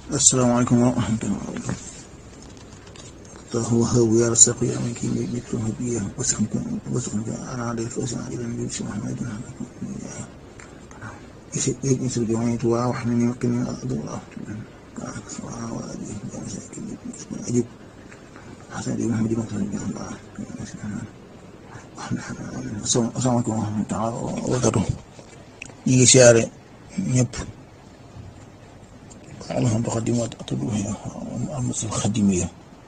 asalaamaaleykum wa rahmatulah. الله وهو يا رزاق يا من كي يكتب بيه وسخنكم وسخنكم انا عليه فوزنا الى النبي صلى الله عليه وسلم يسر جمعية وحنني وقني أرض الله سبحانه وأبيه يا مساكين أجب حسن دي محمد بن صلى الله عليه وسلم السلام عليكم ورحمة الله وبركاته ñi ngi siyaare ñëpp alhamdu xadimat atuluhiya almasil xadimiya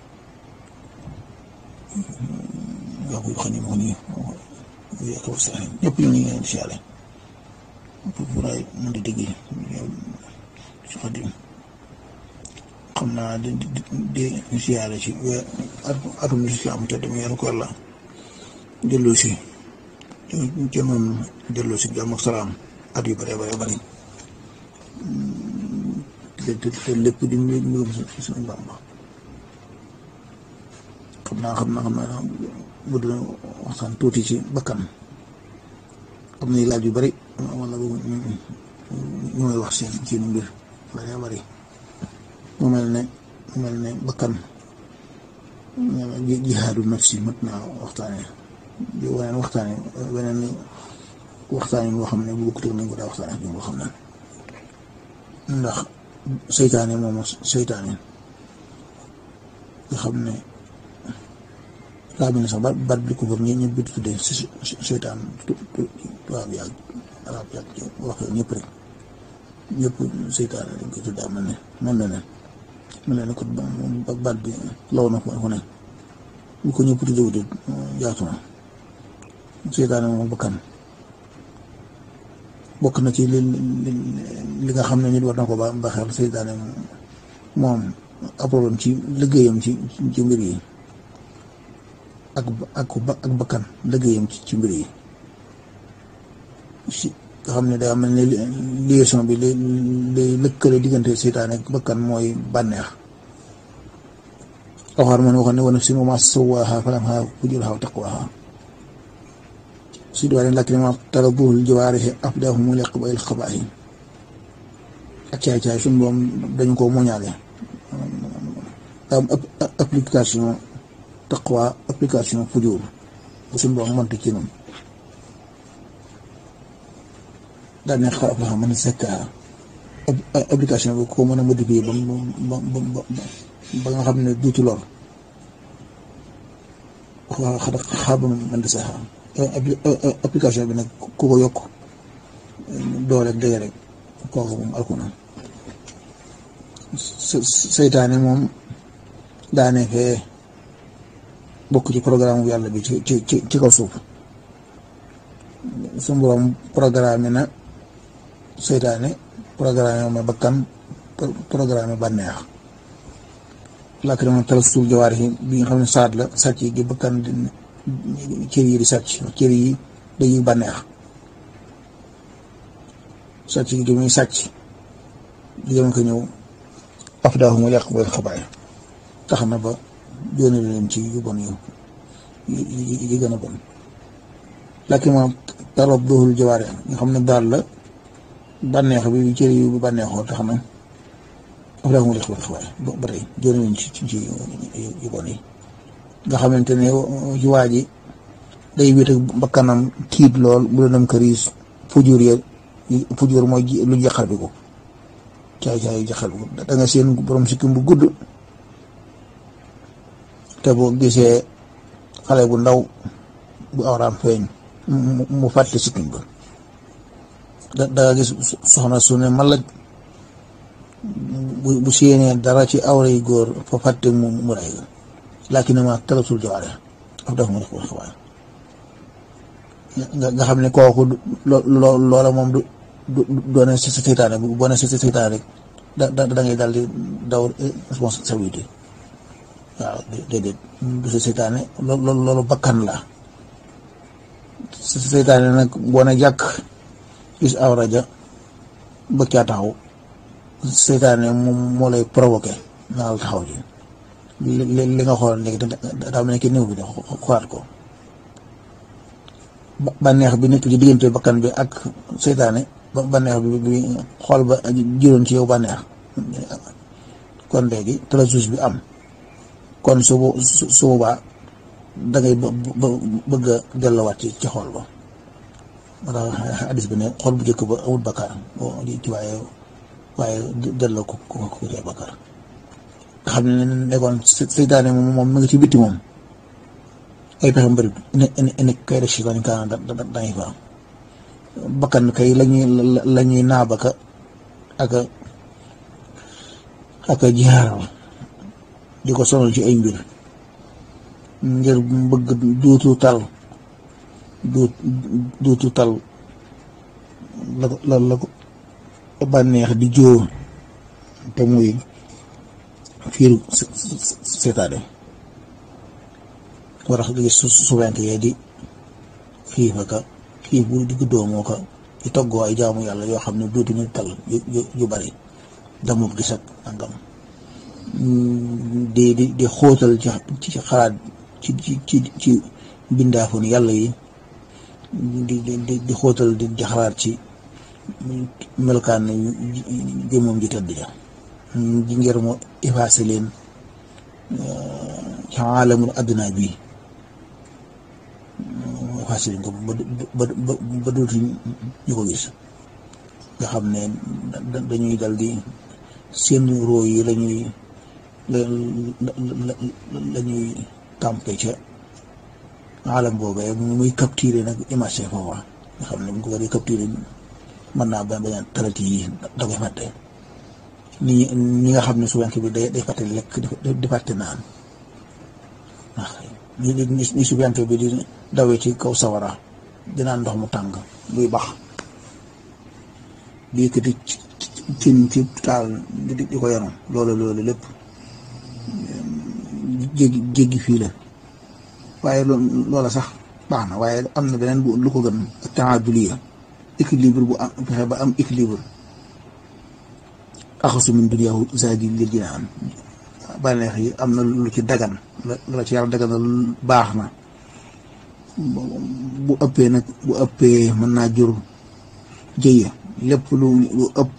wax bu xam ne moo nii ko sax ñëpp ñu ngi leen siyaare pour pour ay mën di dégg ci xadim xam naa di di di siyaare ci atum islam te dem yàlla ko yàlla delloo si jëmoon delloo si jàmm ak salaam at yu bare bare bari te te lépp di mbirum suñu Bàmba xam naa xam naa xam naa bu dina waxtaan tuuti ci bakkan am na laaj yu bari wala ñu ñu may wax seen seen mbir bari bari mu mel ne mu mel ne bakkan jihaadu nafsi mat naa waxtaane di waneen waxtaane weneen waxtaane boo xam ne bu bokkut nañ ko daa waxtaane ak boo xam ne ndax seytaane moom seytaane nga xam ne laa bi ne sax ba bat bi ko foofu ñi ñëpp di tuddee seytaan tubaab yàgg arab yàgg wax ñëpp rek ñëpp seytaane dañ koy tuddee mel ne mel na ne mel na ne ko bat bi law na fu ne bu ko ñëpp tuddee wute yaatu na seytaane moom bakkan bokk na ci li li nga xam ne nit war na ko ba ba xel seytaane moom ab problème ci liggéeyam ci ci mbir yi ak ak ak bakkan liggéeyam ci ci mbir yi si nga xam ne day am ne liaison bi lay lay lëkkale diggante seytaane ak bakkan mooy bànneex waxaar man waxoon ne wa nafsin wa maa sawwaahaa falammaa fujurahaa wa taqwaahaa si doole lakin ma taraduhul jawaarihi afdaahum liqbaa'il xabaa'i ak caay-caay suñu boom dañu ko moñaale am application taqwa application fujur bu suñu boom mënta ci noonu daal ne xarab la xam ne sekka application bi ko mën a modifier ba ba ba ba nga xam ne duutu lor waa xada xaaba mën di sax application bi nag ku ko yokk doole dëgg rek kooku moom alku na seytaane moom daane fee bokk ci programme bu yàlla bi ci ci ci kaw suuf su borom programme na seytaane programme ma bakkan programme bànneex làkk dama tal suuf jawaar yi bi nga xam ne saat la sàcc yi gi bakkan cër yi di sàcc cër yi dañuy bànneex sàcc gi di muy sàcc di dem ko ñëw afdaahu mu yàq booy xabaay tax na ba jóone leen ci yu bon yu yi gën a bon lakki ma tarab doxul jawaare nga xam ne daal la bànneex bi cër yu bànneexoo tax na afdaahu mu yàq booy xabaay ba tey jóone leen ci ci yu bon yi nga xamante ne ci waa ji day wéet ak bakkanam tiit lool bu doon këriis fujur ya fujur mooy lu jaxar bi ko caay caay jaxar bi ko da nga seen borom sikkim bu gudd te boo gisee xale bu ndaw bu awraam feeñ mu fàtte sikkim ba da nga gis soxna su ne malaj bu bu séenee dara ci awra yi góor fa fàtte mu mu ray lakinama talatul jawaare af daf ma def ko xabaar nga xam ne kooku loo loola moom du du doone sa seytaane bu boo ne sa seytaane rek da da ngay daal di daw responsabilité waaw déedéet du sa seytaane loolu loolu bakkan la sa seytaane nag boo ne jàkk gis awra ja bëgg caa taxaw seytaane moom moo lay provoqué naa la taxaw ji li li nga xool léegi daa mel ne ki néew bi de xoolaat ko bànneex bi nekk ci diggante bakkan bi ak seytaane ba bànneex bi bi xool ba juróon ci yow bànneex kon léegi trasus bi am kon su su boobaa da ngay bëgg a delluwaat ci ci xool ba moo tax hadis bi ne xool bu njëkk ba amul bakkaar ci waaye waaye delloo ko ko ko ci bakkaar nga xam ne nekkoon seytaane moom moom mi ngi ci bitti moom ay pexe mbëri ne ne kay def si kaani kaana da dañuy fa bakkan kay lañuy lañuy naabaka ak ak jaaral di ko sonal ci ay mbir ngir bëgg duutu tal duut duutu tal la la la ko bànneex di jóor te muy fiiru seetaane war a gis su suwenk yee di xiif aka xiif bu digg doomoo ko di toggoo ay jaamu yàlla yoo xam ne duutu ñu tal yu yu bari damul gis ak nangam di di di xóotal ci ci xalaat ci ci ci ci bindaafoon yàlla yi di di di xóotal di di xalaat ci melokaan jëmoom ji tëdd ja ji ngir mu effacé leen ci aalamul adduna bi effacé leen ko ba ba ba dootu ñu ko gis nga xam ne dañuy dal di seen roo yi lañuy lañuy tàmpe ca alam boobee muy capturé nag image foofa nga xam ne bu ñu ko waree capturé mën naa bañ bañ a talati yi da koy fàtte ñi ñi nga xam ne suwenk bi day day fàtte lekk di fàtte naan waaw ñi ñi suwenk bi di dawee ci kaw sawara di naan ndox mu tàng luy bax di yëkkati cin ci taal di di ko yaram loolu loolu lépp jéggi jéggi fii la waaye loola sax baax na waaye am na beneen bu lu ko gën ak taaduliya équilibre bu am fexe ba am équilibre axasu min duniyaahu zaadi lil jinaan bànneex yi am na lu ci dagan la ci yàlla dagan na baax na bu ëppee nag bu ëppee mën naa jur jëye lépp lu lu ëpp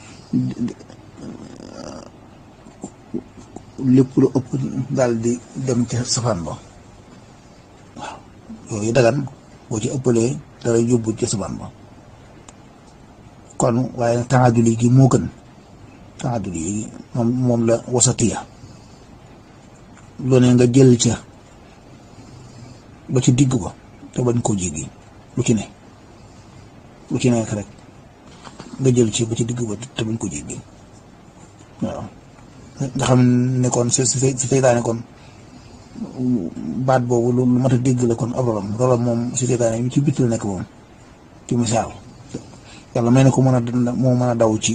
lépp lu ëpp daal di dem ca safaan ba waaw yooyu dagan boo ci ëppalee dara yóbbu ca safaan ba kon waaye nag taaduli gi moo gën taaduli gi moom moom la wasatiya lu ne nga jël ca ba ci digg ba te bañ koo jéggi lu ci ne lu ci nekk rek nga jël ci ba ci digg ba te bañ ko jéggi waaw nga xam ne kon si si si seytaane kon baat boobu lu mat a dégg la kon ab rolam rolam moom si seytaane yi ci bitt la nekk moom ci misaal yàlla may na ko mën a moo mën a daw ci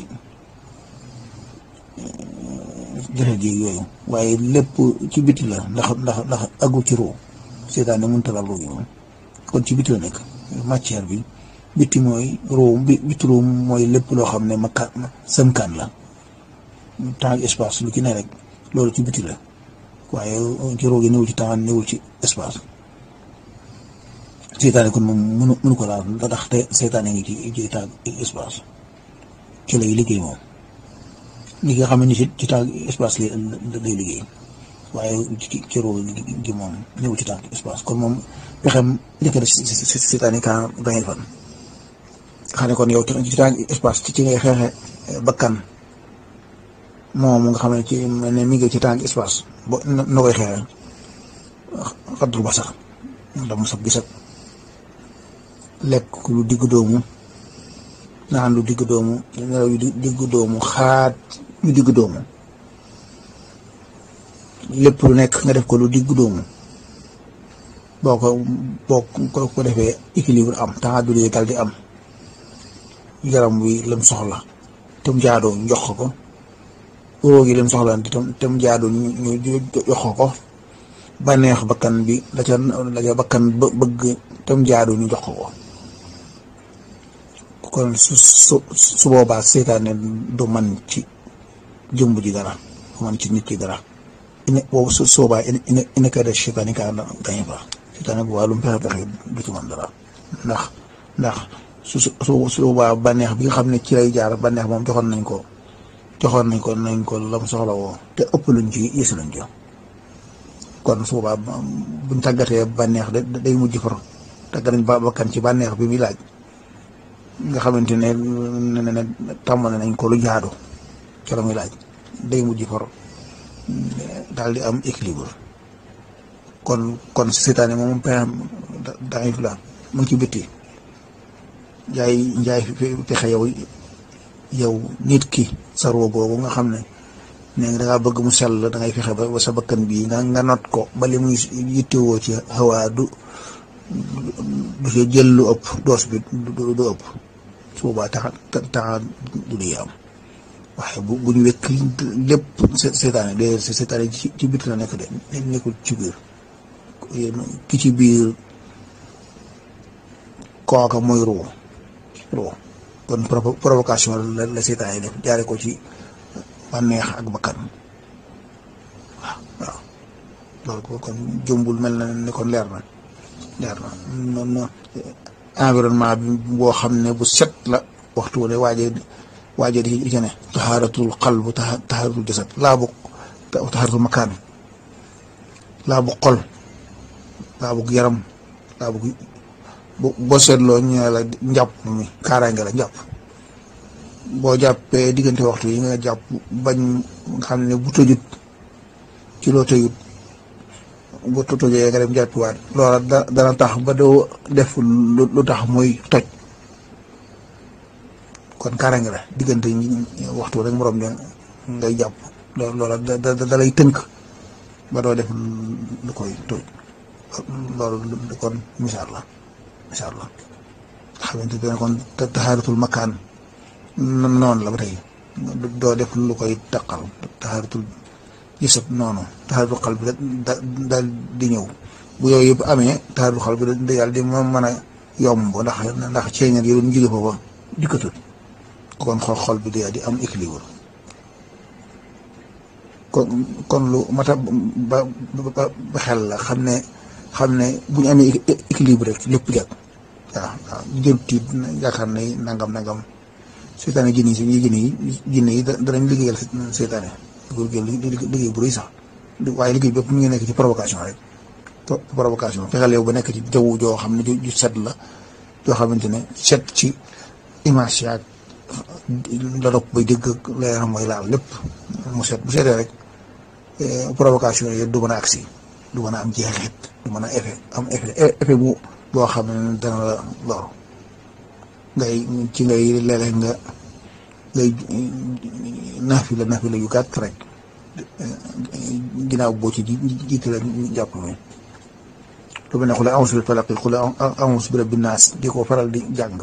jëfe ji yooyu waaye lépp ci bitti la ndax ndax ndax aggu ci ruu seytaane mënut a laal ruu gi moom kon ci bitti la nekk matière bi bitti mooy ruu bi bitti ruu mooy lépp loo xam ne makka sëmkaan la temps ak espace lu ci ne rek loolu ci bitti la waaye ci ruu gi newul ci temps newul ci espace seytaane kon moom mënu mënu ko laal ndax te seytaane ngi ci ci temps espace ci lay liggéey moom ñi nga xam ne ci ci temps espace lay lay liggéey waaye ci ci ruu gi moom newul ci temps espace kon moom pexem njëkk na si seytaane kaa gañe fan xam ne kon yow ci temps espace ci ci ngay xeexe bakkan moom nga xam ne ci mel ne mi ngi ci temps espace bo na koy xeexe xaddul ba sax dama sab gisat lekk lu digg doomu naan lu digg doomu nelaw yu digg doomu xaat lu digg doomu lépp lu nekk nga def ko lu digg doomu boo ko boo ko ko defee équilibre am temps du dal di am yaram wi lam soxla te mu jaadoo ñu jox ko róog yi lam soxla te mu jaadoo ñu jox ko bànneex bakkan bi la ca la ca bakkan bëgg te mu jaadoo ñu jox ko kon su su su boobaa seytaane du man ci jëmb ji dara du man ci nit ki dara ine boobu su soobaa ine ine kay def seytaane kaa gañe fa seytaane bu waa lu mu fexe fexe du ci man dara ndax ndax su su su boobaa bànneex bi nga xam ne ci lay jaar bànneex moom joxoon nañ ko joxoon nañ ko nañ ko lam soxla woo te ëpp luñ ci yësi luñ ci kon su boobaa buñ tàggatee bànneex de day mujj far tàggat nañ ba bakkan ci bànneex bi muy laaj nga xamante ne ne ne tàmbale nañ ko lu jaadu ci la muy laaj day mujj far daal di am équilibre kon kon seetaane moom pexem daif la mu ngi ci bitti njaay njaay pexe yow yow nit ki sa roo boobu nga xam ne ne da ngaa bëgg mu sell da ngay fexe ba sa bakkan bii nga nga not ko ba li muy yittewoo ci xawaa du du ci jël lu ëpp doos bi du ëpp su boobaa taxa taxa du di am waaye bu bu ñu wekk lépp seetaane de seetaane ci ci biir la nekk de nekkul ci biir ki ci biir kooka mooy ruu ruu kon provocation la la seetaane def jaare ko ci bànneex ak bakkan waaw waaw loolu kon jëmbul mel na ne kon leer na leer na noonu environnement bi boo xam ne bu set la waxtu wu ne waaje waaje di ci ne taxaaratul qalb taxaaratul jasad laa bu taxaaratul makaan laa bu xol laa bu yaram laa bu boo seetloo ñu ne la njàpp mi kaaraange la njàpp boo jàppee diggante waxtu yi nga jàpp bañ nga xam ne bu tëjut ci loo tëjut bu tojee nga dem jàppiwaat loola dana tax ba doo def lu tax muy toj kon kaaraange la diggante waxtu rek morom ne ngay jàpp loola da lay tënk ba doo def lu koy toj loolu kon misaal la misaal la xamante ne kon taxaaratul makaan noonu la ba tey doo def lu koy taqal taxaaratul gisat noonu taxaaratul xal bi da daal di ñëw bu yooyu yëpp amee taxaaratul xal bi da yàlla di ma mën a yomb ndax ndax ceeñal yi doon jóge foofa dikkatul kon xol xol bi da di am équilibre kon kon lu mata ba ba xel la xam ne xam ne bu ñu amee équilibre rek lépp jag waaw waaw jëm tiit yaakaar ne nangam nangam seetaane jinne yi si jinne yi jinne yi danañ liggéeyal seetaane liggéey bu rëy sax waaye liggéey bépp mu ngi nekk ci provocation rek provocation fexeel yow ba nekk ci jaww joo xam ne ju set la joo xamante ne set ci image yaag la dopp bay dégg la yaram mooy laal lépp mu set bu setee rek provocation yi du mën a agsi du mën a am jeexit du mën a effet am effet effet bu boo xam ne dana la lor ngay ci ngay léeg-léeg nga ngay naafi la naafi la yu gàtt rek ginnaaw boo ci jiite la jàpp mi lu mel ne xule a'uuzu bi falaq xule a'uuzu bi rabbi naas di ko faral di jàng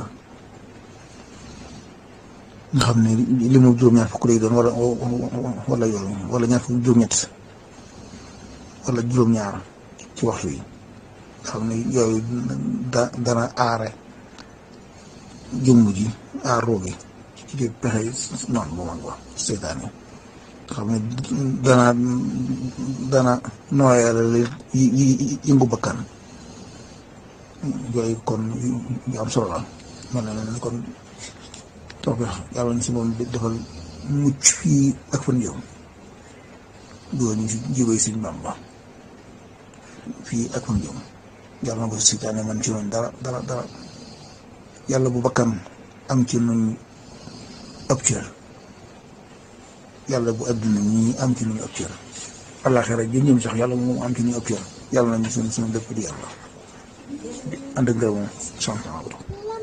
nga xam ne li mu juróom-ñaar fukk lay doon wala wala yooyu wala ñaar fukk juróom-ñett wala juróom-ñaar ci waxtu yi nga xam ne yooyu da dana aare jëmm ji aar roogi ci ci pexe noonu bu mag ba seytaane nga xam ne dana dana nooyale yi yëngu bakkan yooyu kon yu am solo la man na ne kon tawfeex yàlla na si moom defal mucc fii ak fan jëm doo ñu si jibay suñ Bàmba fii ak fan jëm yàlla na ko seytaane man ci noonu dara dara dara yàlla bu bakkan am ci nuñ ab cër yàlla bu adduna ñi am ci nuñ ab cër àllaaxira ji ñëm sax yàlla moom am ci nuñ ab cër yàlla nañu suñu suñu lépp di yàlla ànd ak ngërëm sant